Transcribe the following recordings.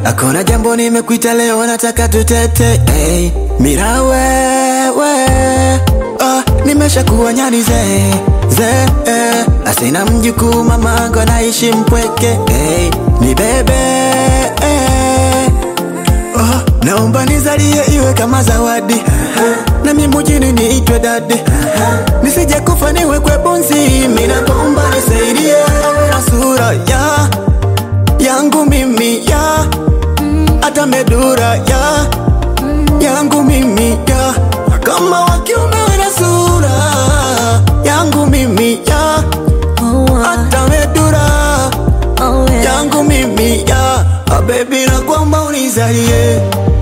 Hakuna jambo nimekuita leo, nataka tutete hey. Mira wewe oh, nimesha kuwa nyani ze ze eh. Asina mjukuu mamangu anaishi mpweke hey. Ni bebe eh. oh, naomba nizalie iwe kama zawadi na mimi mjini niitwe dadi nisije kufa niwekwe bunzi. Mimi naomba nisaidie awe na sura ya yangu mimi ya hata medura ya yangu mimi ya kama wakiume wana sura yangu mimi ya hata medura yangu mimi ya ah, baby na kwamba unizalie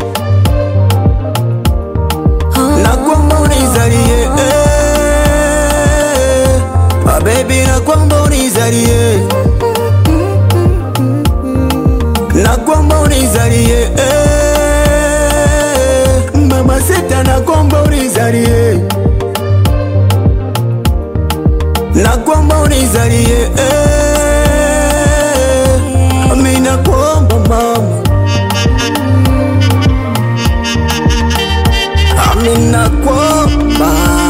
na kwamba unizalie eh. ah, baby na kwamba unizalie na kwamba unizalie eh. mama sita na kwamba unizalie na kwamba unizalie eh. mimi nakuomba mama Ami nakuomba,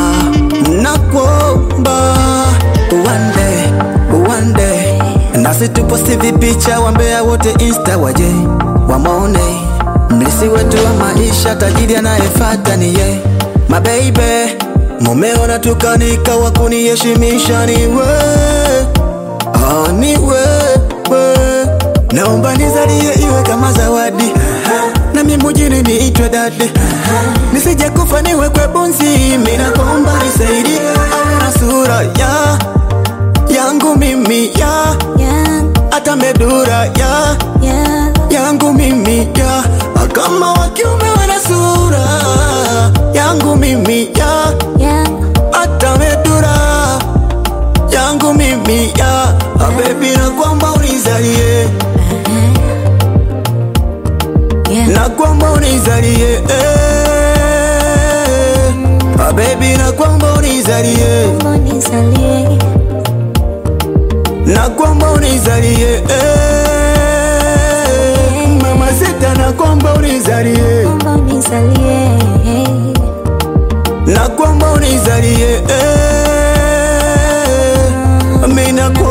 nakuomba one day, one day nasi tuposti vipicha wambea wote insta waje wamone mlisi wetu wa maisha tajiri anayefata ni ye mabeibe mumeona tukanika wa kuniheshimisha ni we oh, ni wewe naomba nizalie iwe kama zawadi na mimi mjini niitwe dadi nisije kufa niwekwe bunzi mimi naomba nisaidie awe na sura ya yangu mimi ya hata medura ya yangu mimi ya kama wakiume wana sura yangu mimi ya hata medura yangu mimi ya ah, baby na kwamba unizalie na kwamba unizalie eh. ah, baby na kwamba unizalie na kwamba unizalie eh. mama sita na kwamba unizalie na kwamba unizalie eh. mimi na